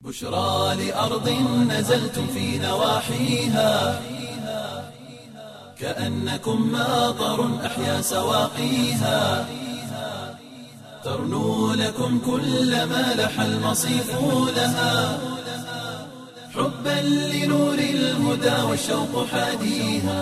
بشرى لأرض نزلتم في نواحيها كأنكم ماطر أحيا سواقيها ترنو لكم كل ما لح المصيف لها حبا لنور الهدى والشوق حاديها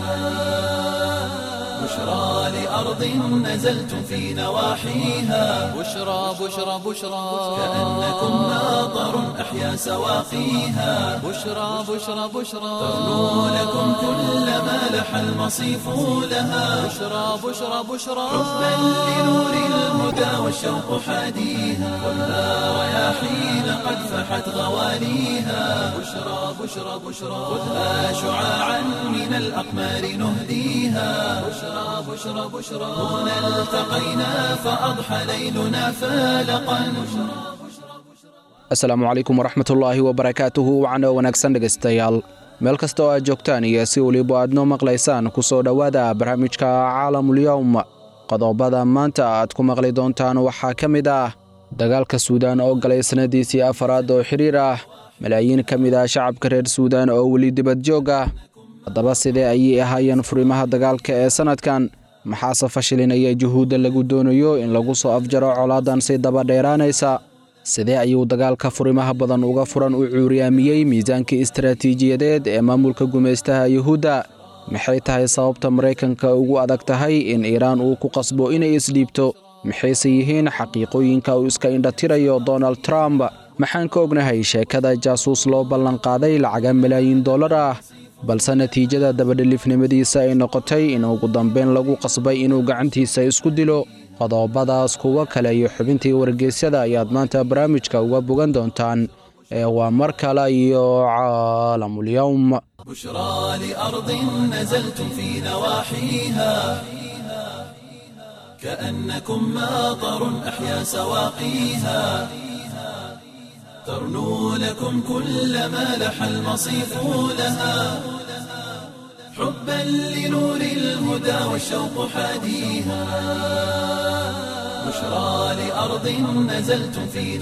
بشرى لأرض نزلتم في نواحيها بشرى بشرى بشرى كأنكم ماطر أحيا سواقيها بشرى بشرى بشرى ترنو لكم كل ما لح المصيف لها بشرى بشرى بشرى حبا لنور الهدى والشوق حاديها خذها رياحين قد فحت غواليها بشرى بشرى بشرى خذها شعاعا من الأقمار نهديها بشرى بشرى بشرى هنا التقينا فأضحى ليلنا فالقا asalaamu calaykum waraxmatullaahi wabarakaatuhu wacno wanaagsan dhegaystayaal meel kasta oo aad joogtaan iyo si weliba aad noo maqlaysaan ku soo dhowaada barnaamijka caalamulyowm qodobada maanta aad ku maqli doontaan waxaa ka mid ah dagaalka suudaan oo galay sannadiisii afaraad oo xidhiir ah malaayiin ka mid ah shacabka reer suudaan oo weli dibad joog ah haddaba sidee ayay ahaayeen furimaha dagaalka ee sannadkan maxaase fashilinaya juhuudda lagu doonayo in lagu soo afjaro colaadan si daba dheeraanaysa sidee ayuu dagaalka furimaha badan uga furan u cuuriyaamiyey miisaankii istaraatiijiyadeed ee maamulka gumaystaha yuhuudda maxay tahay sababta maraykanka ugu adag tahay in iiraan uu ku qasbo inay isdhiibto maxayse yihiin xaqiiqooyinka uu iska indhatirayo donald trump maxaan ka ognahay sheekada jaasuus loo ballanqaaday lacaga malaayiin dollar ah balse natiijada dabadhelifnimadiisa ay noqotay in ugu dambayn lagu qasbay inuu gacantiisa isku dilo qodobadaas kuwo kale iyo xubintii wargeysyada ayaad maanta barnaamijka uga bogan doontaan ee waa mar kale iyo caalamulyowm بشرى لأرض نزلتم في نواحيها كأنكم ماطر أحيا سواقيها ترنو لكم كل ما لح المصيف لها حبا لنور الهدى والشوق حاديها بشرى لأرض نزلتم في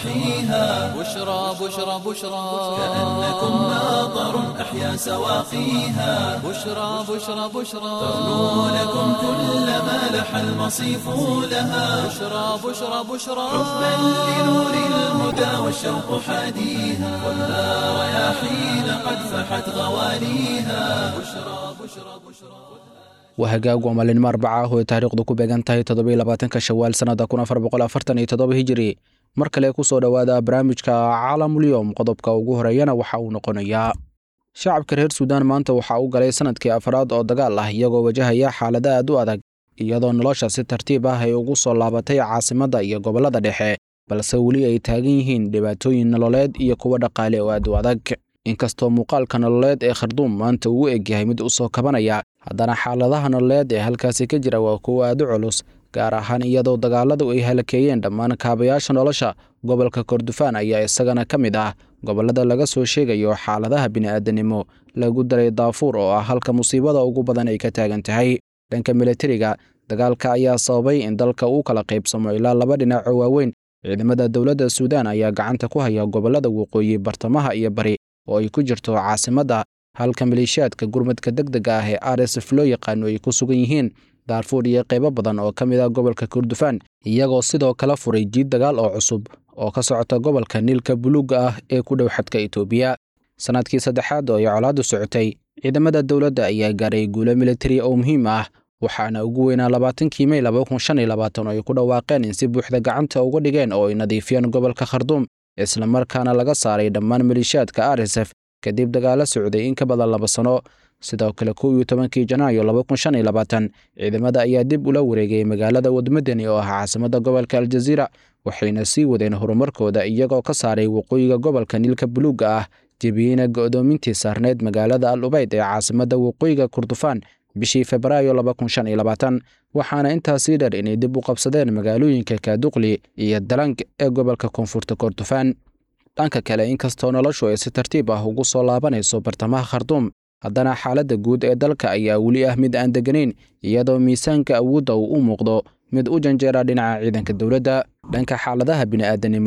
نواحيها بشرى بشرى بشرى كأنكم ماطر أحيا سواقيها بشرى بشرى بشرى ترنو لكم كل ما لح المصيف لها بشرى بشرى بشرى حبا لنور الهدى والشوق حاديها خذها رياحين قد فحت غواليها بشرى بشرى بشرى waa hagaag waa maalinimo arbaca ah oo ay taariikhdu ku beegan tahay toddobiyo labaatanka shawaal sannada kun afar boqol afartan iyo toddoba hijiri mar kale ku soo dhowaada barnaamijka caalamulyowm qodobka ugu horeeyana waxa uu noqonayaa shacabka reer suudaan maanta waxaa u galay sannadkii afraad oo dagaal ah iyagoo wajahaya xaalado aad u adag iyadoo nolosha si tartiib ah ay ugu soo laabatay caasimadda iyo gobollada dhexe balse weli ay taagan yihiin dhibaatooyin nololeed iyo kuwo dhaqaale oo aad u adag inkastoo muuqaalka nololeed ee kharduum maanta uu egyahay mid u soo kabanaya haddana xaaladaha nololeed ee halkaasi ka jira waa kuwo aad u culus gaar ahaan iyadoo dagaaladu ay halakeeyeen dhammaan kaabayaasha nolosha gobolka kordofaan ayaa isagana ka mid ah gobollada laga soo sheegayo xaaladaha bini'aadanimo lagu daray daafuur oo ah halka musiibada ugu badan ay ka taagan tahay dhanka milatariga dagaalka ayaa sababay in dalka uu kala qaybsamo ilaa laba dhinac oo waaweyn ciidamada dowladda suudaan ayaa gacanta ku haya gobollada waqooyi bartamaha iyo bari oo ay ku jirto caasimadda halka maleeshiyaadka gurmadka degdega ah ee rsf loo yaqaano ay ku sugan yihiin daarfuur iyo qaybo badan oo ka mid ah gobolka kordofaan iyagoo sidoo kale furay jiid dagaal oo cusub oo ka socota gobolka niilka buluugga ah ee ku dhow xadka itoobiya sannadkii saddexaad oo ay colaaddu socotay ciidamada dowladda ayaa gaaray guulo militari oo muhiim ah waxaana ugu weynaa labaatankii mey laba kun shan iyo labaatan oo ay ku dhawaaqeen in si buuxda gacanta uga dhigeen oo ay nadiifiyeen gobolka kharduum islamarkaana laga saaray dhammaan maleeshiyaadka rsf kadib dagaalo socday in ka badan laba sano sidoo kale kow iyo tobankii janaayo laba kun shan iyo labaatan ciidamada ayaa dib ula wareegay magaalada wadmadani oo ah caasimadda gobolka aljaziira waxayna sii wadeen horumarkooda iyagoo ka saaray waqooyiga gobolka niilka buluugga ah jebiyeyna go'doomintii saarneyd magaalada al ubayd ee caasimadda waqooyiga kordofaan bishii febraayo laba kun shan iyo labaatan waxaana intaasii dheer inay dib u qabsadeen magaalooyinka kaaduqli iyo dalang ee gobolka koonfurta kordofaan dhanka kale inkastoo noloshu ay si tartiib ah ugu soo laabanayso bartamaha kharduum haddana xaaladda guud ee dalka ayaa weli ah mid aan degganayn iyadoo miisaanka awoodda uu u muuqdo mid u janjeera dhinaca ciidanka dowladda dhanka xaaladaha bini'aadanimo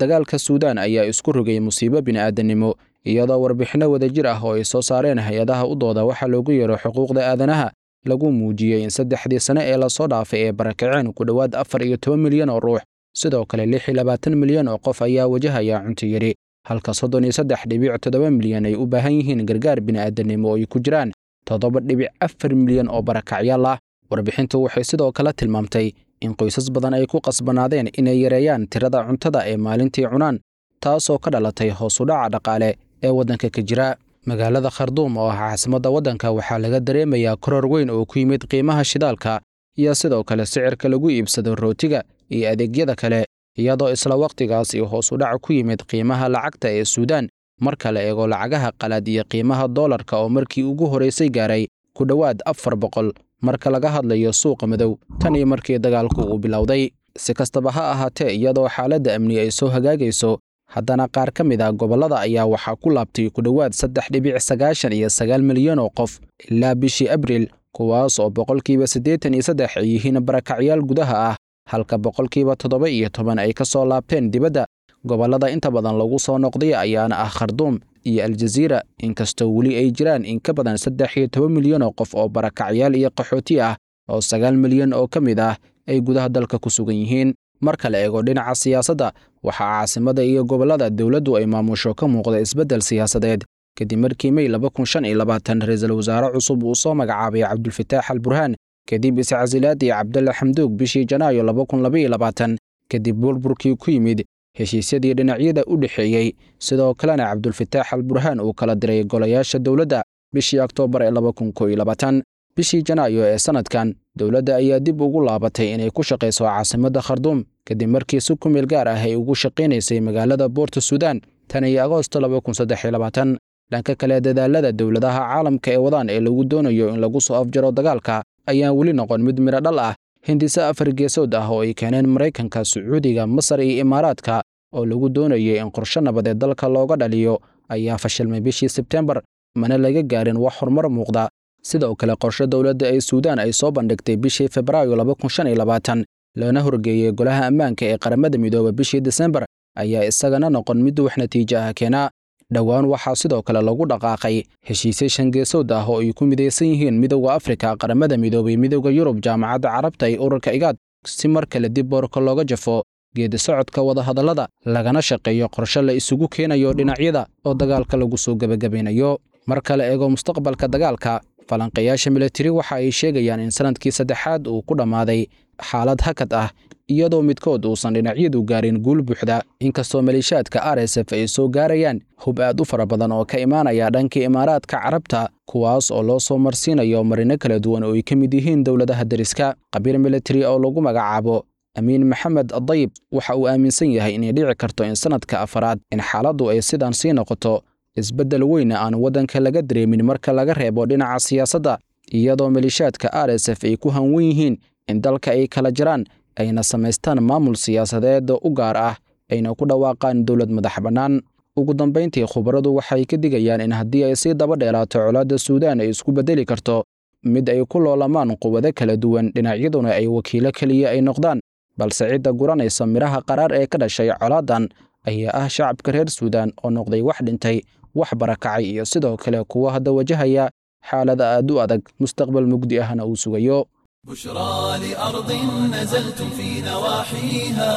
dagaalka suudaan ayaa isku rogay musiibo bini'aadanimo iyadoo warbixinno wadajir ah oo ay soo saareen hay-adaha u dooda waxaa loogu yeero xuquuqda aadanaha lagu muujiyey in saddexdii sane ee lasoo dhaafay ee barakaceen ku dhowaad afar iyo toban milyan oo ruux sidoo kale lix iyo labaatan milyan oo qof ayaa wajahaya cunto yidhi halka soddon iyo saddex dhibic toddoba milyan ay u baahan yihiin gargaar bini'aadanimo oo ay ku jiraan toddoba dhibic afar milyan oo barakacyaal ah warbixintu waxay sidoo kale tilmaamtay in qoysas badan ay ku qasbanaadeen inay yareeyaan tirada cuntada ee maalintii cunaan taasoo ka dhalatay hoos u dhaca dhaqaale ee waddanka ka jira magaalada kharduum oo ah caasimadda waddanka waxaa laga dareemayaa koror weyn oo ku yimid qiimaha shidaalka iyo sidoo kale sicirka lagu iibsado rootiga iyo adeegyada kale iyadoo isla wakhtigaas iyo hoos u dhac ku yimid qiimaha lacagta ee suudaan marka la eego lacagaha qalaad iyo qiimaha doolarka oo markii ugu horaysay gaaray ku dhowaad afar boqol marka laga hadlayo suuqa madow tan iyo markii dagaalku uu bilowday si kastaba ha ahaatee iyadoo xaaladda amni ay soo hagaagayso haddana qaar ka mid ah gobollada ayaa waxaa ku laabtay ku dhowaad saddex dhibic sagaashan iyo sagaal milyan oo qof ilaa bishii abriil kuwaas oo boqolkiiba siddeetan iyo saddex ay yihiin barakacyaal gudaha ah halka boqolkiiba toddoba iyo toban ay ka soo laabteen dibadda gobollada inta badan lagu soo noqday ayaana ah kharduum iyo aljaziira inkastoo weli ay jiraan in ka badan saddex iyo toban milyan oo qof oo barakacyaal iyo qaxooti ah oo sagaal milyan oo ka mid ah ay gudaha dalka ku sugan yihiin marka la eego dhinaca siyaasadda waxaa caasimada iyo gobollada dowladdu ay maamusho ka muuqda isbeddel siyaasadeed kadib markii mey laba kun shan iyo labaatan ra-iisul wasaare cusub uu soo magacaabay cabdulfataax al burhaan kadib iscasilaadii cabdalle xamduug bishii janaayo laba kun labaiyo labaatan kadib burburkii ku yimid heshiisyadii dhinacyada u dhexeeyey sidoo kalena cabdulfataax al burhaan uu kala diray golayaasha dowladda bishii oktoobar ee laba kun koo iyo labaatan bishii janaayo ee sannadkan dowladda ayaa dib ugu laabatay inay ku shaqayso caasimadda kharduum kadib markii si ku meel gaar ah ay ugu shaqaynaysay magaalada boorta suudaan tan iyo agoosto laba kun saddex iyo labaatan dhanka kale dadaalada dowladaha caalamka ee wadaan ee lagu doonayo in lagu soo afjaro dagaalka ayaan weli noqon mid midho dhal ah hindise afar geesood ah oo ay keeneen maraykanka sacuudiga masar iyo imaaraadka oo lagu doonayay in qorshe nabadeed dalka looga dhaliyo ayaa fashilmay bishii sebtembar mana laga gaarin wax horumar muuqda sidoo kale qorshe dowladda ee suudaan ay soo bandhigtay bishii febraayo laba kun shan iyo labaatan lana horgeeyey golaha ammaanka ee qaramada midooba bishii desembar ayaa isagana noqon mid wax natiijo ah keenaa dhowaan waxaa sidoo kale lagu dhaqaaqay heshiisye shangeesood ah oo ay ku midaysan yihiin midowda afrika qaramada midoobay midowda yurub jaamacadda carabta iyo ururka igaad si mar kale dib boorka looga jafo geedi socodka wadahadallada lagana shaqeeyo qorshe la isugu keenayo dhinacyada oo dagaalka lagu soo gebagabaynayo mar kale eego mustaqbalka dagaalka falanqayaasha militari waxa ay sheegayaan in sanadkii saddexaad uu ku dhammaaday xaalad hakad ah iyadoo midkood uusan dhinacyadu gaarin guul buuxda inkastoo maleeshiyaadka r s f ay soo gaarayaan hub aad u fara badan oo ka imaanaya dhanka imaaraadka carabta kuwaas oo loo soo marsiinayo marino kala duwan oo ay ka mid yihiin dowladaha deriska qabiir militari oo lagu magacaabo amiin maxamed adayib waxa uu aaminsan yahay inay dhici karto in sanadka afaraad in xaaladdu ay sidan sii noqoto isbeddel weyna aan waddanka laga dareemin marka laga reebo dhinaca siyaasadda iyadoo maleeshiyaadka r s f ay ku hanwan yihiin in dalka ay kala jiraan ayna samaystaan maamul siyaasadeed u gaar ah ayna ku dhawaaqaan dowlad madax bannaan ugu dambayntii khubaradu waxay ka digayaan in haddii ay sii daba dheelaato colaadda suudaan ay isku beddeli karto mid ay ku loolamaan quwado kala duwan dhinacyaduna ay wakiilo keliya ay noqdaan balse cidda guranaysa midhaha qaraar ee ka dhashay colaadan ayaa ah shacabka reer suudaan oo noqday wax dhintay wax barakacay iyo sidoo kale kuwa hadda wajahaya xaalada aad u adag mustaqbal mugdi ahna uu sugayo بشرى لأرض نزلتم في نواحيها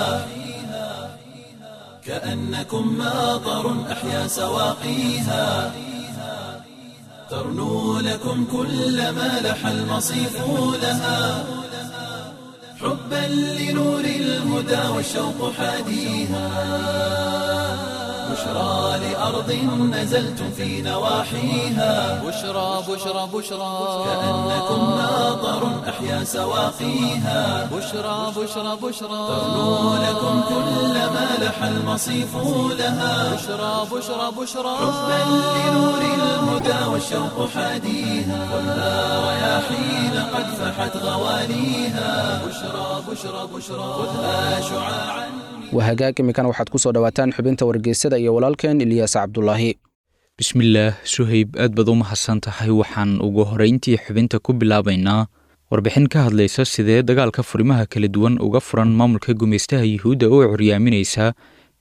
كأنكم ماطر أحيا سواقيها ترنو لكم كل ما لح المصيف لها حبا لنور الهدى والشوق حاديها بشرى لأرض نزلتم في نواحيها بشرى بشرى بشرى كأنكم ماطر أحيا سواقيها بشرى بشرى بشرى ترنو لكم كل ما لح المصيف لها بشرى بشرى بشرى حبا لنور الهدى والشوق حاديها خذها رياحين قد فحت غواليها بشرى بشرى بشرى خذها شعاعا wahagaag imikan waxaad ku soo dhowaataan xubinta wargeysyada iyo walaalkeen ilyaas cabdulaahi bismillaah suhayb aad baad u mahadsan tahay waxaan ugu horeyntii xubinta ku bilaabaynaa warbixin ka hadlaysa sidee dagaalka furimaha kala duwan uga furan maamulka gumaystaha yuhuudda oo curyaaminaysa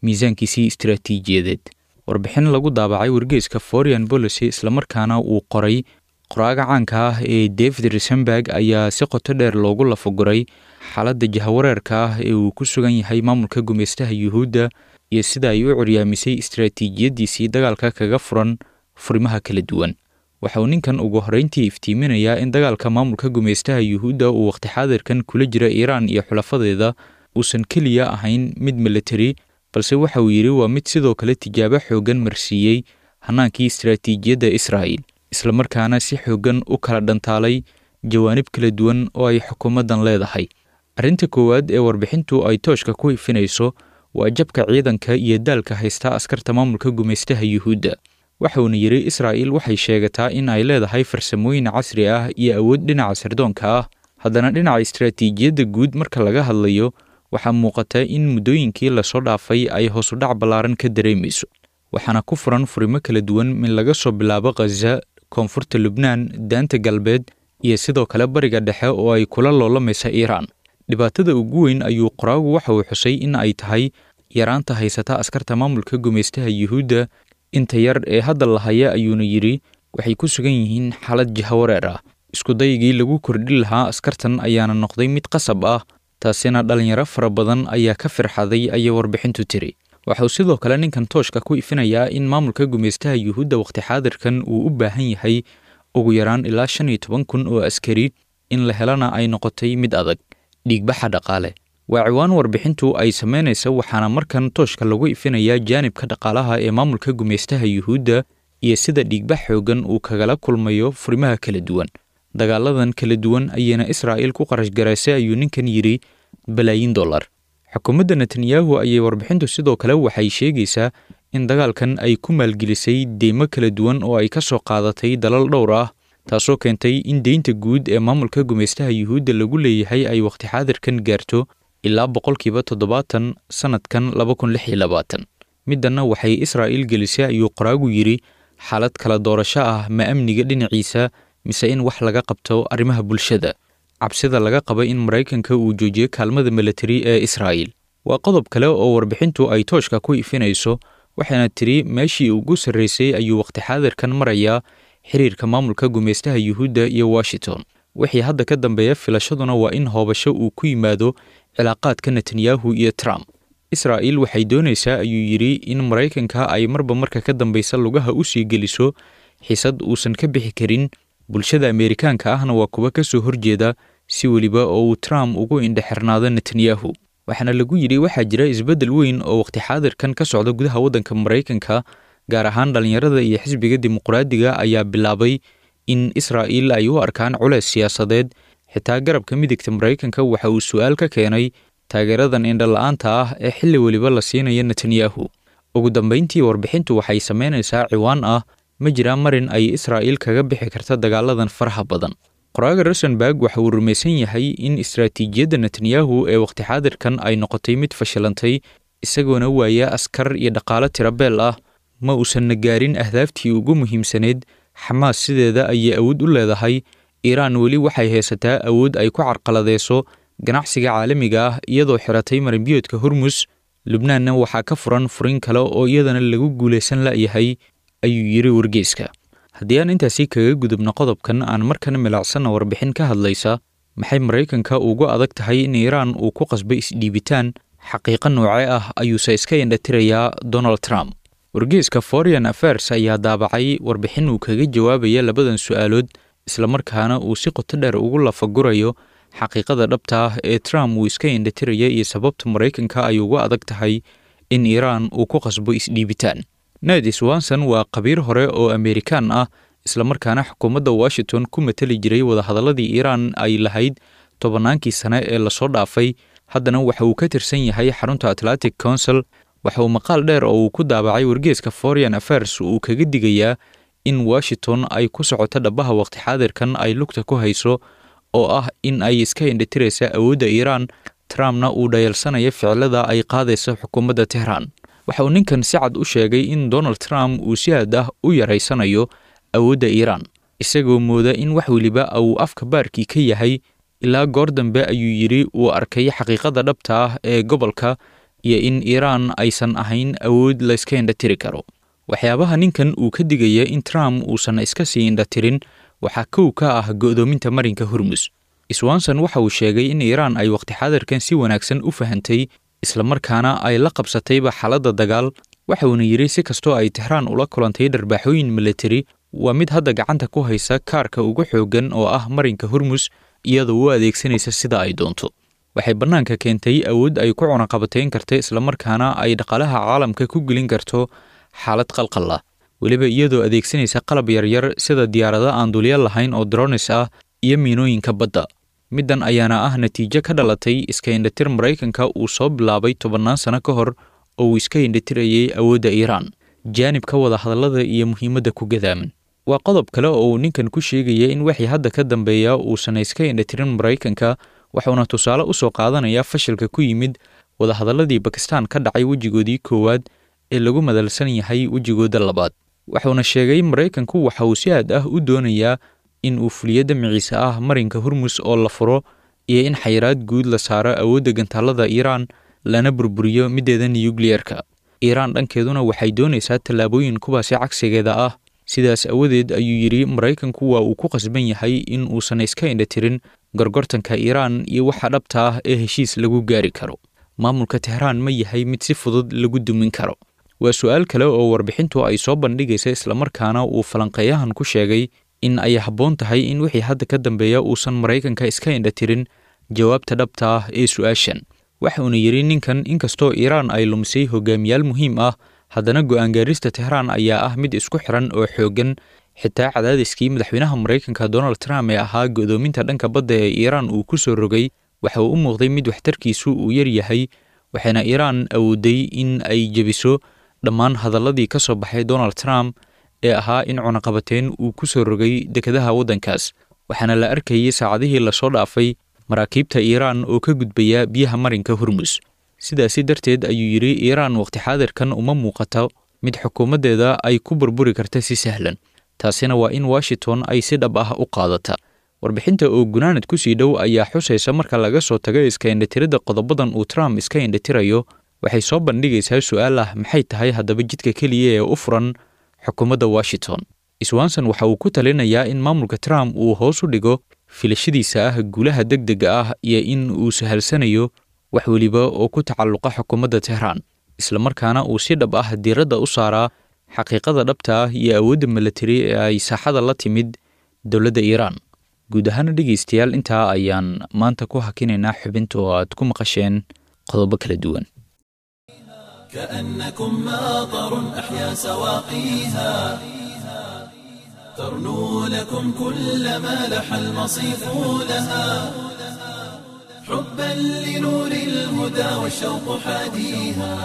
miisaankiisii istaraatiijiyadeed warbixin lagu daabacay wargeyska foreign policy islamarkaana uu qoray qoraaga caanka ah ee david risenberg ayaa si qoto dheer loogu lafaguray xaaladda jahawareerka ah ee uu ku sugan yahay maamulka gumeystaha yuhuudda iyo sida ay u curyaamisay istaraatiijiyaddiisii dagaalka kaga furan furimaha kala duwan waxa uu ninkan ugu horreyntii iftiiminayaa in dagaalka maamulka gumeystaha yuhuudda uu waqti xaadirkan kula jira iiraan iyo xulafadeeda uusan keliya ahayn mid militari balse waxa uu yidhi waa mid sidoo kale tijaabo xooggan marsiiyey hannaankii istaraatiijiyadda israa'il islamarkaana si xooggan u kala dhantaalay jawaanib kala duwan oo ay xukuumaddan leedahay arrinta koowaad ee warbixintu ay tooshka ku ifinayso waa jabka ciidanka iyo daalka haysta askarta maamulka gumeystaha yuhuudda waxauna yidhi israa'il waxay sheegataa in ay leedahay farsamooyin casri ah iyo awood dhinaca sirdoonka ah haddana dhinaca istaraatiijiyadda guud marka laga hadlayo waxaa muuqata in muddooyinkii lasoo dhaafay ay hoosudhac ballaaran ka dareemayso waxaana ku furan furimo kala duwan min laga soo bilaabo khaza koonfurta lubnaan daanta galbeed iyo sidoo kale bariga dhexe oo ay kula loolamaysa iiraan dhibaatada ugu weyn ayuu qoraagu waxa uu xusay in ay tahay yaraanta haysata askarta maamulka gumeystaha yuhuudda inta yar ee hadda la haya ayuuna yidhi waxay ku sugan yihiin xaalad jahawareer ah iskudaygii lagu kordhi lahaa askartan ayaana noqday mid qasab ah taasina dhallinyaro fara badan ayaa ka firxaday ayay warbixintu tiri waxauu sidoo kale ninkan tooshka ku ifinayaa in maamulka gumeystaha yuhuudda waqti xaadirkan uu u baahan yahay ugu yaraan ilaa shan iyo toban kun oo askari in la helana ay noqotay mid adag dhiigbaxa dhaqaale waa ciwaan warbixintu ay samaynaysa waxaana markan tooshka lagu ifinayaa jaanibka dhaqaalaha ee maamulka gumeystaha yuhuudda iyo sida dhiigbax xooggan uu kagala kulmayo furimaha kala duwan dagaaladan kala duwan ayayna israa'iil ku qarash garaysay ayuu ninkan yidhi balaayin dollar xukuumadda netanyahu ayay warbixintu sidoo kale waxay sheegaysaa in dagaalkan ay ku maalgelisay deymo kala duwan oo ay ka soo qaadatay dalal dhowr ah taasoo keentay in deynta guud ee maamulka gumeystaha yuhuudda lagu leeyahay ay waqti xaadirkan gaarto ilaa boqolkiiba toddobaatan sannadkan laba kun lix iyo labaatan middanna waxay israa'iil gelisay ayuu qoraagu yidhi xaalad kala doorasho ah ma amniga dhinaciisa mise in wax laga qabto arrimaha bulshada cabsida laga qaba in maraykanka uu joojiyo kaalmada militari ee israa'iil waa qodob kale oo warbixintu ay tooshka ku ifinayso waxaana tiri meeshii ugu sarraysay ayuu waqti xaadirkan marayaa xiriirka maamulka gumeystaha yuhuudda iyo washington wixii hadda ka dambeeya filashaduna waa in hoobasho uu ku yimaado cilaaqaadka netanyahu iyo trump israa'iil waxay doonaysaa ayuu yidhi in maraykanka ay marba marka ka dambaysa lugaha u sii geliso xisad uusan ka bixi karin bulshada ameerikaanka ahna waa kuwa ka soo horjeeda si weliba oo uu trump ugu indhexirnaado netanyahu waxaana lagu yidhi waxaa jira isbeddel weyn oo waqti xaadirkan ka socda gudaha waddanka maraykanka gaar ahaan dhallinyarada iyo xisbiga dimuqraadiga ayaa bilaabay in israa'iil ay u arkaan culeys siyaasadeed xitaa garabka midigta maraykanka waxa uu su'aal ka keenay taageeradan indhala-aanta ah ee xilli weliba la siinaya netanyahu ugu dambayntii warbixintu waxay samaynaysaa ciwaan ah ma jiraa marin ay israa'iil kaga bixi karta dagaaladan faraha badan qoraaga rosenberg waxa uu rumaysan yahay in istaraatiijiyadda netanyahu ee waqti xaadirkan ay noqotay mid fashilantay isagoona waaya askar iyo dhaqaalo tirabeel ah ma uusanna gaarin ahdaaftii ugu muhiimsaneyd xamaas sideeda ayay awood u leedahay iiraan weli waxay haysataa awood ay ku carqaladeyso ganacsiga caalamiga ah iyadoo xiratay maranbiyoodka hormus lubnaanna waxaa ka furan furin kale oo iyadana lagu guulaysan la'yahay ayuu yidhi wargeyska haddii aan intaasi kaga gudubno qodobkan aan markan milacsanna warbixin ka hadlaysa maxay maraykanka ugu adag tahay in iiraan uu ku qasbay isdhiibitaan xaqiiqo noocee ah ayuuse iska indhatirayaa donald trump wargeyska foreign affairs ayaa daabacay warbixin uu kaga jawaabaya labadan su'aalood islamarkaana uu si qoto dheer ugu lafagurayo xaqiiqada dhabta ah ee trump uu iska indhatiraya iyo sababta maraykanka ay ugu adag tahay in iiraan uu ku qasbo isdhiibitaan ned swanson waa qabiir hore oo ameerikaan ah islamarkaana xukuumadda washington ku matali jiray wadahadalladii iiraan ay lahayd tobannaankii sane ee lasoo dhaafay haddana waxa uu ka tirsan yahay xarunta atlantic council waxa uu maqaal dheer oo uu ku daabacay wargeeska foreign affairs uu kaga digayaa in washington ay ku socoto dhabaha waqti xaadirkan ay lugta ku hayso oo ah in ay iska indhatiraysa awoodda iiraan trumpna uu dhayalsanaya ficilada ay qaadaysa xukuumadda tehraan waxa uu ninkan si cad u sheegay in donald trump uu si aad ah u yaraysanayo awoodda iiraan isagoo mooda in wax weliba uu afka baarkii ka yahay ilaa goor dambe ayuu yidhi uu arkay xaqiiqada dhabta ah ee gobolka iyo in iiraan aysan ahayn awood layska indhatiri karo waxyaabaha ninkan uu ka digaya in trump uusan iska sii indhatirin waxaa kow ka ah go'doominta marinka hormus swanson waxa uu sheegay in iiraan ay waqti xadarkan si wanaagsan u fahantay islamarkaana ay la qabsatayba xaaladda dagaal waxa uuna yidhi si kastoo ay tixraan ula kulantay dharbaaxooyin militari waa mid hadda gacanta ku haysa kaarka ugu xooggan oo ah marinka hormus iyadoo u adeegsanaysa sida ay doonto waxay bannaanka keentay awood ay ku cunaqabatayn karta islamarkaana ay dhaqaalaha caalamka ku gelin karto xaalad qalqal ah weliba iyadoo adeegsanaysa qalab yaryar sida diyaarado aan dulya lahayn oo dronis ah iyo miinooyinka badda middan ayaana ah natiijo ka dhalatay iska indhatir maraykanka uu soo bilaabay tobannaan sano ka hor oo uu iska indhatirayay awoodda iiraan jaanibka wada hadallada iyo muhiimadda ku gadaaman waa qodob kale oo uu ninkan ku sheegaya in wixii hadda ka dambeeya uusan iska indhatirin maraykanka waxuuna tusaale u soo qaadanayaa fashilka ku yimid wadahadalladii bakistan ka dhacay wejigoodii koowaad ee lagu madalsan yahay wejigooda labaad wuxuuna sheegay maraykanku waxa uu si aad ah u doonayaa in uu fuliyo damiciisa ah marinka hormus oo la furo iyo in xayiraad guud la saaro awoodda gantaallada iiraan lana burburiyo middeeda nuyukliyerka iiraan dhankeeduna waxay doonaysaa tallaabooyin kuwaasi cagsigeeda ah sidaas awadeed ayuu yidhi maraykanku waa uu ku qasban yahay in uusan iska indhatirin gorgortanka iiraan iyo waxa dhabta ah ee heshiis lagu gaari karo maamulka tehraan ma yahay mid si fudud lagu dumin karo waa su-aal kale oo warbixintu ay soo bandhigaysa islamarkaana uu falanqeeyahan ku sheegay in ay habboon tahay in wixii hadda ka dambeeya uusan maraykanka iska indhatirin jawaabta dhabta ah ee su-aashan waxauna yidhi ninkan inkastoo iiraan ay lumisay hogaamiyaal muhiim ah haddana go'aan gaarista tehraan ayaa ah mid isku xiran oo xooggan xitaa cadaadiskii madaxweynaha maraykanka donald trump ee ahaa go'doominta dhanka badda ee iiraan uu ku soo rogay waxa uu u muuqday mid waxtarkiisu uu yar yahay waxayna iiraan awooday in ay jebiso dhammaan hadalladii ka soo baxay donald trump ee ahaa in cunaqabateyn uu ku soo rogay dekedaha waddankaas waxaana la arkayay saacadihii lasoo dhaafay maraakiibta iiraan oo ka gudbaya biyaha marinka hormus sidaasi darteed ayuu yidhi iiraan waqti xaadirkan uma muuqato mid xukuumaddeeda ay ku burburi karta si sahlan taasina waa in washington ay si dhab ah u qaadata warbixinta oo gunaanad ku sii dhow ayaa xusaysa marka laga soo tago iska indhatiridda qodobadan uu trump iska indhatirayo waxay soo bandhigaysaa su-aal ah maxay tahay haddaba jidka keliya ee u furan xukuumadda washington swanson waxa uu ku talinayaa in maamulka trump uu hoos u dhigo filashadiisa ah guulaha deg dega ah iyo in uu sahalsanayo wax weliba oo ku tacalluqa xukuumadda tehraan islamarkaana uu si dhab ah diiradda u saaraa xaqiiqada dhabta ah iyo awoodda milatari ee ay saaxada la timid dowladda iiraan guud ahaana dhegaystayaal intaa ayaan maanta ku hakinaynaa xubinta oo aad ku maqasheen qodobo kala duwan كأنكم ماطر أحيا سواقيها ترنو لكم كل ما لح المصيف لها حبا لنور الهدى والشوق حاديها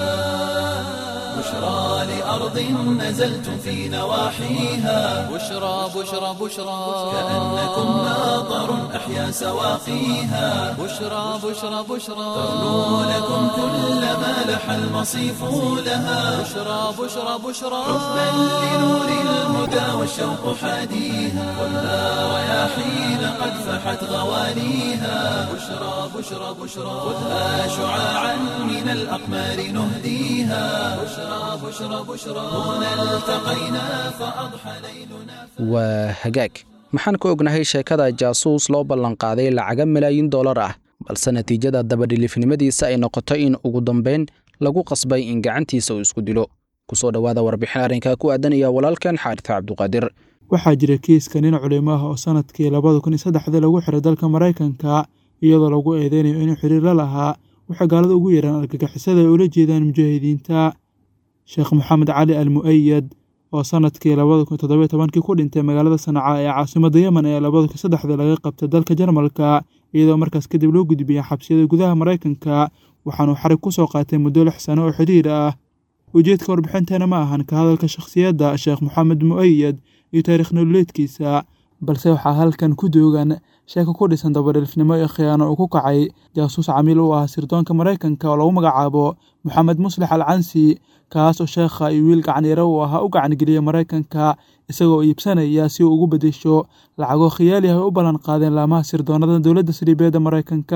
بشرى لأرض نزلتم في نواحيها بشرى بشرى بشرى كأنكم ماطر أحيا سواقيها بشرى بشرى بشرى ترنو لكم كل ما لح المصيف لها بشرى بشرى بشرى حبا لنور الهدى والشوق حاديها خذها رياحين قد فحت غوانيها بشرى بشرى بشرى خذها شعاعا من الأقمار نهديها بشرى بشرى بشرى هنا التقينا فأضحى ليلنا waa hagaag maxaan ka ognahay sheekada jaasuus loo ballanqaaday lacaga malaayiin dollar ah balse natiijada dabadhilifnimadiisa ay noqoto in ugu dambayn lagu qasbay in gacantiisa uu isku dilo kusoo dhowaada warbixin arrinkaa ku aadanaya walaalkan xaarita cabduqaadir waxaa jira kiiska nin culimo ah oo sanadkii labada kun iyo saddexda lagu xiray dalka maraykanka iyadoo lagu eedeynayo inuu xiriir la lahaa waxay gaalada ugu yeeraan argagixisada ay ula jeedaan mujaahidiinta sheekh maxamed cali al mu'ayad oo sanadkii labada kun toddobiyo tobankii ku dhintay magaalada sanca ee caasimadda yemen ee labada kun saddexda laga qabtay dalka jarmalka iyadoo markaas kadib loo gudbiyay xabsiyada gudaha maraykanka waxaanuu xarig ku soo qaatay muddo lix sano oo xidhiir ah ujeedka warbixinteena ma ahan ka hadalka shakhsiyadda sheekh maxamed mu'ayad iyo taariikh nololeedkiisa balse waxaa halkan ku doogan sheeko ku dhisan dabadhilifnimo iyo khiyaano uu ku kacay jaasuus camiil u ah sirdoonka maraykanka oo lagu magacaabo moxamed muslix al cansi kaas oo sheekha iyo wiil gacanyaro uu ahaa u gacangeliyey maraykanka isagoo iibsanaya si uu ugu bedesho lacagoo khiyaali ah ay u ballan qaadeen laamaha sirdoonada dowladda saliibeedda maraykanka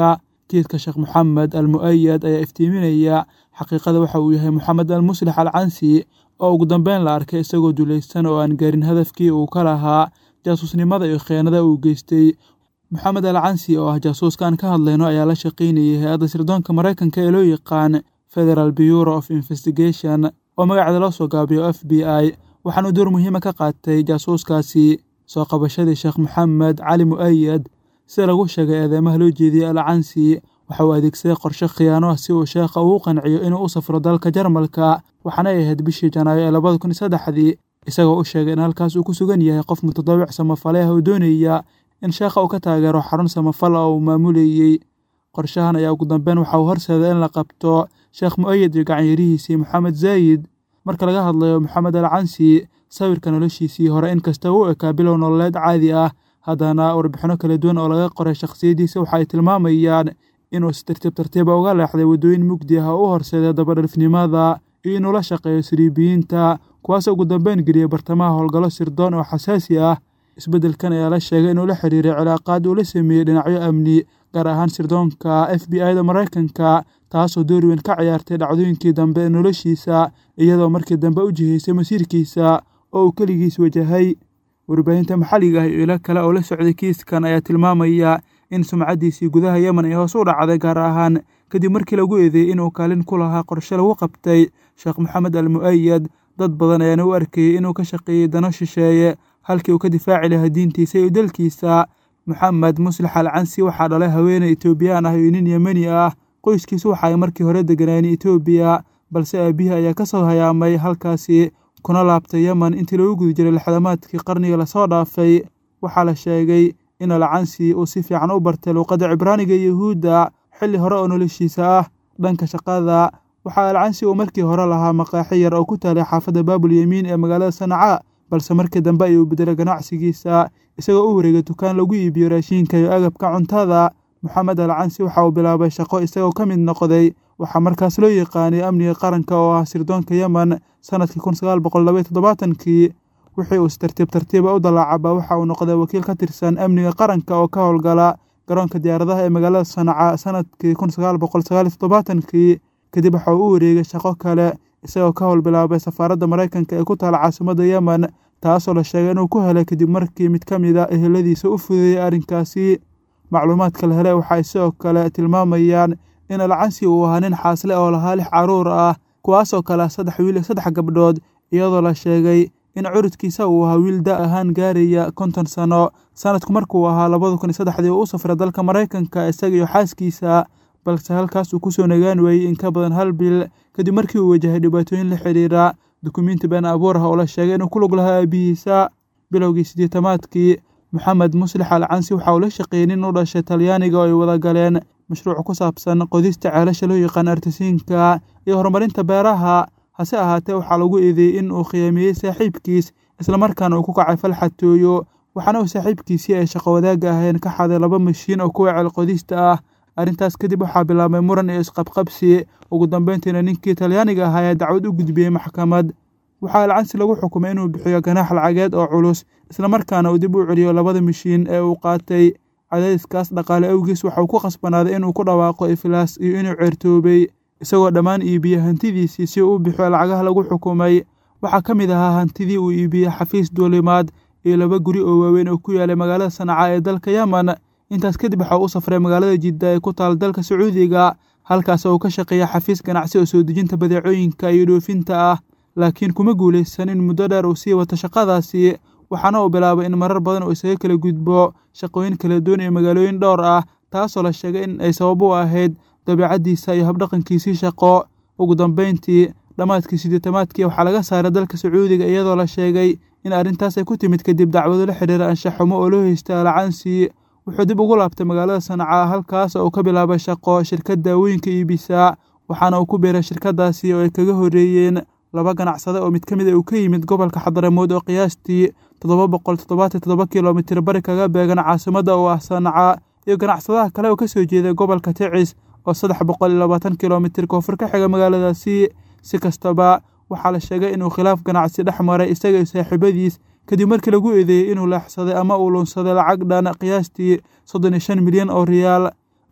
kiiska sheekh moxamed al mu'ayad ayaa iftiiminaya xaqiiqada waxa uu yahay moxamed al muslix al cansi oo ugu dambeyn la arkay isagoo dulaysan oo aan gaarin hadafkii uu ka lahaa jaasuusnimada iyo khiyaanada uu geystay moxamed al cansi oo ah jaasuuskaan ka hadlayno ayaa la shaqaynayay hay-adda sirdoonka maraykanka ee loo yaqaan federal bureau of investigation oo magaceeda loo soo gaabiyo f b i waxaanuu door muhiima ka qaatay jaasuuskaasi soo qabashadii sheekh moxamed cali mu'ayad sida lagu sheegay eedeymaha loo jeediyey al cansi waxa uu adeegsaday qorshe khiyaano ah si uu sheekha ugu qanciyo inuu u safro dalka jarmalka waxaana ay ahayd bishii janaayo ee labada kun iyo saddexdii isagoo u sheegay in halkaas uu ku sugan yahay qof mutadaawic samafale ah oo doonaya in sheekha uu ka taageero xarun samafal oo uu maamulayey qorshahan ayaa ugu dambeyn waxa uu horseeday in la qabto sheekh mu'ayad iyo gacanyarihiisii moxamed zaayid marka laga hadlayo moxamed al cansi sawirka noloshiisii hore inkasta uu ekaa bilow nololeed caadi ah haddana warbixino kala duwan oo laga qoray shakhsiyaddiisa waxa ay tilmaamayaan inuu si tartiib tartiiba uga leexday waddooyin mugdi ah oo u horseeday dabadhalifnimada iyo inuu la shaqeeyo siriibiyiinta kuwaasoo ugu dambeyn geliyey bartamaha howlgallo sirdoon oo xasaasi ah isbeddelkan ayaa la sheegay inuu la xiriiray cilaaqaad uu la sameeyey dhinacyo amni gaar ahaan sirdoonka f b i da maraykanka taasoo door weyn ka ciyaartay dhacdooyinkii dambe ee noloshiisa iyadoo markii dambe u jihaysay masiirkiisa oo uu keligiis wajahay warbaahinta maxalliga ah iyo ilo kale oo la socday kiiskan ayaa tilmaamaya in sumcaddiisii gudaha yemen ay hoos u dhacday gaar ahaan kadib markii lagu eedeeyey inuu kaalin ku lahaa qorshe lagu qabtay sheekh moxamed al mu'ayad dad badan ayaana u arkayey inuu ka shaqeeyey dano shisheeye halkii uu ka difaaci lahaa diintiisa iyo dalkiisa moxamed muslix al cansi waxaa dhalay haweeney etoobiyaan ah iyo nin yemeni ah qoyskiisu waxa ay markii hore deganaayeen etoobiya balse aabihii ayaa ka soo hayaamay halkaasi kuna laabtay yemen intii lagu guda jiray lixdamaadkii qarniga lasoo dhaafay waxaa la sheegay in al cansi uu si fiican u bartay luuqadda cibraaniga yuhuudda xilli hore oo noloshiisa ah dhanka shaqada waxaa al cansi uu markii hore lahaa maqaaxi yar oo ku taalay xaafadda baabul yemiin ee magaalada sanca balse markii dambe ayuu bedelay ganacsigiisa isagoo u wareegay dukaan lagu iibiyo raashiinka iyo agabka cuntada moxamed al cansi waxa uu bilaabay shaqo isagoo ka mid noqday waxaa markaas loo yaqaanay amniga qaranka oo ah sirdoonka yemen sanadkii kun sagaal boqol labaiyo toddobaatankii wixii uu si tartiib tartiiba u dalaacaba waxa uu noqday wakiil ka tirsan amniga qaranka oo ka howlgala garoonka diyaaradaha ee magaalada sanca sanadkii kun sagaal boqol sagaaliyo toddobaatankii kadib waxa uu u wareegay shaqo kale isagoo ka howl bilaabay safaaradda maraykanka ee ku taala caasimadda yemen taasoo la sheegay inuu ku helay kadib markii mid ka mid a eheladiisa u fudeeyey arrinkaasi macluumaadka la helay waxay sidoo kale tilmaamayaan in alcansi uu ahaa nin xaasle oo lahaa lix carruur ah kuwaasoo kale ah saddex wiil iyo saddex gabdhood iyadoo la sheegay in curudkiisa uu ahaa wiil da ahaan gaaraya konton sano sanadku markuu ahaa labada kun iyo saddexdii uu u safray dalka maraykanka isaga iyo xaaskiisa balse halkaas uu kusoo nagaan waayey in ka badan hal bil kadib markii uu wajahay dhibaatooyin la xidhiira dukumiinti been abuur ah oo la sheegay inuu ku lug lahaa aabihiisa bilowgii siddeetamaadkii moxamed muslix al cansi waxa uu la shaqeeyey nin u dhashay talyaaniga oo ay wada galeen mashruuc ku saabsan qodista ceelasha loo yaqaan artisiinka iyo horumarinta beeraha hase ahaatee waxaa lagu eedeeyey in uu khiyaamiyey saaxiibkiis islamarkaana uu ku kacay falxatooyo waxaana uu saaxiibkiisii ay shaqo wadaagga ahayn ka xaday laba mashiin oo kuwa ceelqodista ah arrintaas kadib waxaa bilaabmay muran iyo isqabqabsi ugu dambeyntiina ninkii talyaaniga ahaa ayaa dacwad u gudbiyey maxkamad waxaa alcansi lagu xukumay inuu bixiyo ganaax lacageed oo culus islamarkaana uu dib u celiyo labada mashiin ee uu qaatay cadaadiskaas dhaqaale awgiis waxauu ku khasbanaaday inuu ku dhawaaqo iflaas iyo inuu ceertoobay isagoo dhammaan iibiye hantidiisii si uu u bixiyo lacagaha lagu xukumay waxaa ka mid ahaa hantidii uu iibiyey xafiis duulimaad iyo laba guri oo waaweyn oo ku yaalay magaalada sanca ee dalka yemen intaas kadib waxa uu u safray magaalada jidda ee ku taal dalka sacuudiga halkaas oo uu ka shaqeeya xafiis ganacsi oo soo dejinta badeecooyinka iyo dhoofinta ah laakiin kuma guulaysan in muddo dheer uu sii wato shaqadaasi waxaana uu bilaabay in marar badan uu isaga kala gudbo shaqooyin kala duwan iyo magaalooyin dhowr ah taasoo la sheegay in ay sabab u ahayd dabiicaddiisa iyo habdhaqankiisii shaqo ugu dambeyntii dhammaadkii siddeetamaadkii waxaa laga saaray dalka sacuudiga iyadoo la sheegay in arrintaas ay ku timid kadib dacwado la xidhiira anshaxumo oo loo heystay alcansi wuxuu dib ugu laabtay magaalada sanca halkaas oo uu ka bilaabay shaqo shirkad daawooyinka iibisa waxaana uu ku biiray shirkadaasi oo ay kaga horreeyeen laba ganacsade oo mid ka mid a uu ka yimid gobolka xadaramood oo qiyaastii toddoba boqol toddobaatan toddoba kilomitir bari kaga beegan caasimadda oo ah sanca iyo ganacsadaha kale oo ka soo jeeday gobolka ticis oo saddex boqol iyo labaatan kilomitir koonfur ka xiga magaaladaasi si kastaba waxaa la sheegay inuu khilaaf ganacsi dhex maray isaga iyo saaxiibadiis kadib markii lagu eedeeyey inuu leexsaday ama uu luunsaday lacag dhan qiyaastii soddon iyo shan milyan oo riyaal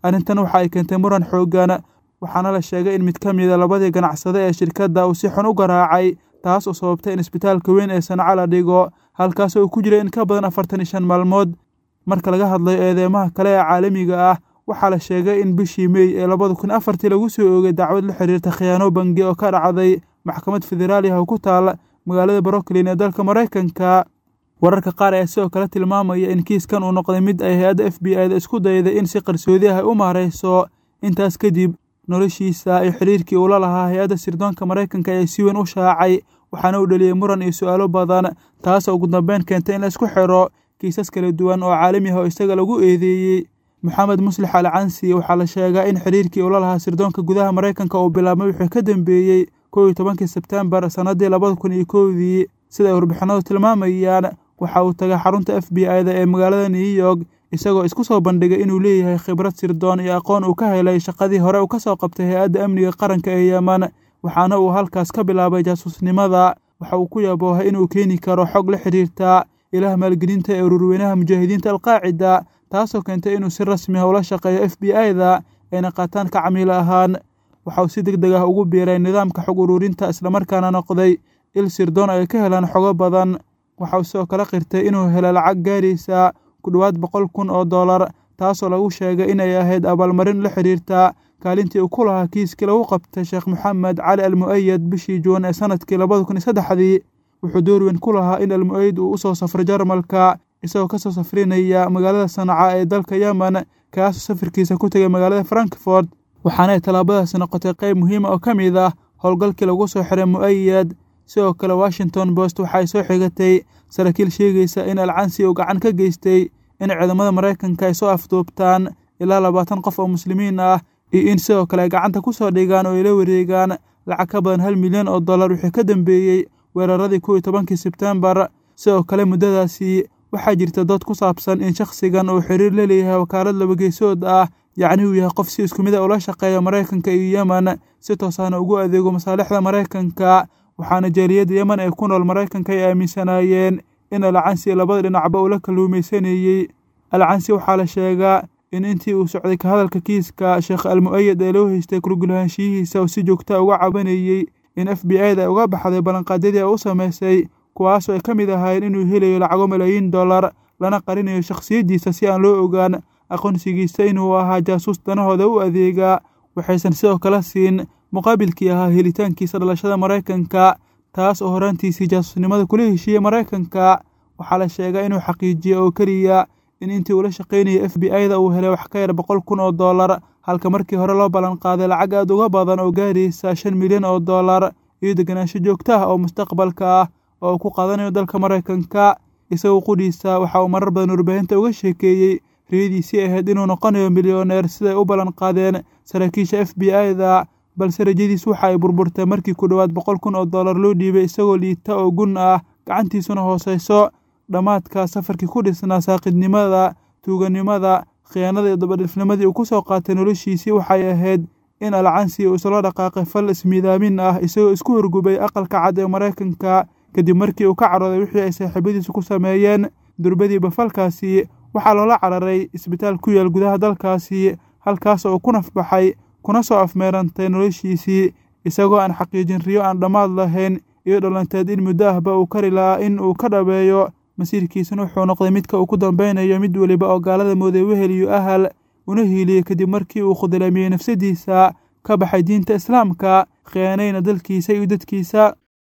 arrintan waxa ay keentay muran xoogan waxaana la sheegay in mid ka mida labadii ganacsade ee shirkadda uu si xun u garaacay taas oo sababtay in isbitaalka weyn ee sanca la dhigo halkaas oo ku jira in ka badan afartan iyo shan maalmood marka laga hadlayo eedeymaha kale ee caalamiga ah waxaa la sheegay in bishii mey ee labada kun afartii lagu soo oogay dacwad la xiriirta khiyaano bangi oo ka dhacday maxkamad federaali ah oo ku taal magaalada brooklyn ee dalka maraykanka wararka qaar ayaa sidoo kale tilmaamaya in kiiskan uu noqday mid ay hay-adda f b i da isku dayday in si qarsoodi ah ay u maarayso intaas kadib noloshiisa iyo xiriirkii uu la lahaa hay-adda sirdoonka maraykanka ayaa si weyn u shaacay waxaana uu dhaliyey muran iyo su'aalo badan taasoo ugu dambeyn keentay in la isku xiro kiisas kala duwan oo caalami ah oo isaga lagu eedeeyey moxamed muslix al cansi waxaa la sheegaa in xiriirkii uu la lahaa sirdoonka gudaha maraykanka uu bilaabmay wixii ka dambeeyey kow iyo tobankii sebtembar sannaddii labada kun iyo kowdii sida ay warbixinadu tilmaamayaan waxa uu tagay xarunta f b i da ee magaalada new york isagoo isku soo bandhigay inuu leeyahay khibrad sirdoon iyo aqoon uu ka helay shaqadii hore uu ka soo qabtay hay-adda amniga qaranka ee yeman waxaana uu halkaas ka bilaabay jaasuusnimada waxa uu ku yaboohay inuu keeni karo xog la xiriirta ilaah maalgelinta ee ururweynaha mujaahidiinta alqaacida taasoo keentay inuu si rasmi ah ula shaqeeyo f b i da ayna qaataan ka camiil ahaan waxa uu si deg deg ah ugu biiray nidaamka xog ururinta islamarkaana noqday il sirdoon ay ka helaan xogo badan waxa uu sidoo kale qirtay inuu helo lacag gaaraysa ku dhowaad boqol kun oo dollar taasoo lagu sheegay inay ahayd abaalmarin la xiriirta kaalintii uu ku lahaa kiiskii lagu qabtay sheekh moxamed cali almu'ayad bishii juun ee sanadkii labada kun iyo saddexdii wuxuu door weyn ku lahaa in almu'ayid uu u soo safray jarmalka isagoo ka soo safrinaya magaalada sanca ee dalka yemen kaasoo safarkiisa ku tegay magaalada frankfort waxaanay tallaabadaasi noqotay qayb muhiima oo ka mid ah howlgalkii lagu soo xiray mu'ayad sidoo kale washington post waxa ay soo xigatay saraakiil sheegaysa in alcansi uu gacan ka geystay in ciidamada maraykanka ay soo afduubtaan ilaa labaatan qof oo muslimiin ah iyo in sidoo kale ay gacanta ku soo dhigaan oo ay la wareegaan lacag ka badan hal milyan oo dollar wixii ka dambeeyey weeraradii kow iyo tobankii sebtembar sidoo kale muddadaasi waxaa jirta dood ku saabsan in shakhsigan uu xiriir la leeyahay wakaalad labageysood ah yacni uu yahay qof si isku mid a ula shaqeeya maraykanka iyo yemen si toosahna ugu adeego masaalixda maraykanka waxaana jaaliyadda yemen ee ku nool maraykanka ay aaminsanaayeen in alcansi labada dhinacba uu la kalluumaysanayey alcansi waxaa la sheegaa in intii uu socday ka hadalka kiiska sheekh almu'ayad ee loo haystay kulgulahaanshiyihiisa uu si joogta uga cabanayey in f b i da ay uga baxday ballanqaadyadii ay u samaysay kuwaasoo ay ka mid ahaayeen inuu helayo lacago malaayiin dollar lana qarinayo shakhsiyaddiisa si aan loo ogaan aqoonsigiisa inuu ahaa jaasuus danahooda u adeegaa waxaysan sidoo kale siin muqaabilkii ahaa helitaankiisa dhalashada maraykanka taas oo horaantiisii jaasuusnimada kula heshiiyey maraykanka waxaa la sheegaa inuu xaqiijiye oo keliya in intii uula shaqaynayay f b i da uu helay wax ka yar boqol kun oo dollar halka markii hore loo ballanqaaday lacag aad uga badan oo gaaraysa shan milyan oo dollar iyo deganaansho joogto ah oo mustaqbalka ah oo uu ku qaadanayo dalka maraykanka isagoo qudhiisa waxa uu marar badan warbaahinta uga sheekeeyey riyadiisii ahayd inuu noqonayo milyoneer siday u ballanqaadeen saraakiisha f b i da balse rajadiis waxa ay burburtay markii ku dhowaad boqol kun oo dollar loo dhiibay isagoo liita oo gun ah gacantiisuna hoosayso dhammaadka safarkii ku dhisnaa saaqidnimada tuuganimada khiyaanada iyo dabadhifnimadii uu ku soo qaatay noloshiisii waxay ahayd in alcansi uu isla dhaqaaqay fal ismiidaamin ah isagoo isku horgubay aqalka cad ee maraykanka kadib markii uu ka carooday wixii ay saaxiibadiisu ku sameeyeen durbadiiba falkaasi waxaa loola cararay isbitaal ku yaal gudaha dalkaasi halkaas oo ku nafbaxay kuna soo afmeerantay noloshiisii isagoo aan xaqiijin riyo aan dhammaad lahayn iyo dhalanteed in muddo ahba uu kari lahaa in uu ka dhabeeyo masiirkiisana wuxuu noqday midka uu ku dambeynayo mid weliba oo gaalada mooday wehel iyo ahal una hiiliyey kadib markii uu khudlaamiyey nafsadiisa ka baxay diinta islaamka khiyaanayna dalkiisa iyo dadkiisa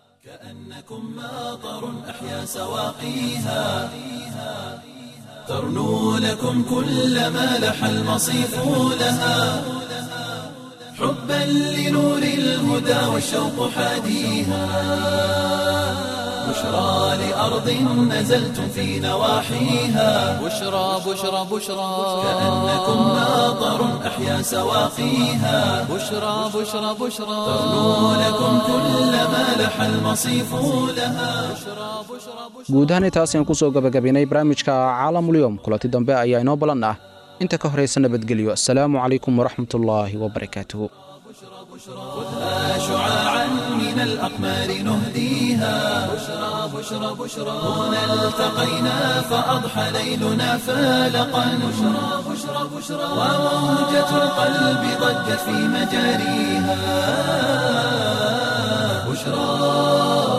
كأنكم ماطر أحيا سواقيها ترنو لكم كل ما لح المصيف لها حبا لنور الهدى والشوق حاديها بشرى لأرض نزلتم في نواحيها بشرى بشرى بشرى كأنكم ماطر أحيا سواقيها بشرى بشرى بشرى ترنو لكم كل ما لح المصيف لها guud ahaan intaas ayaan ku soo gabagabaynay barnaamijka caalamulyoom kulanti dambe ayaa inoo ballan ah inta ka horaysa nabadgelyo asalaamu calaykum waraxmatullaahi wabarakaatuhu خذها شعاعا من الأقمار نهديها بشرى بشرى بشرى هنا التقينا فأضحى ليلنا فالقا بشرى بشرى بشرى وموجة القلب ضجت في مجاريها بشرى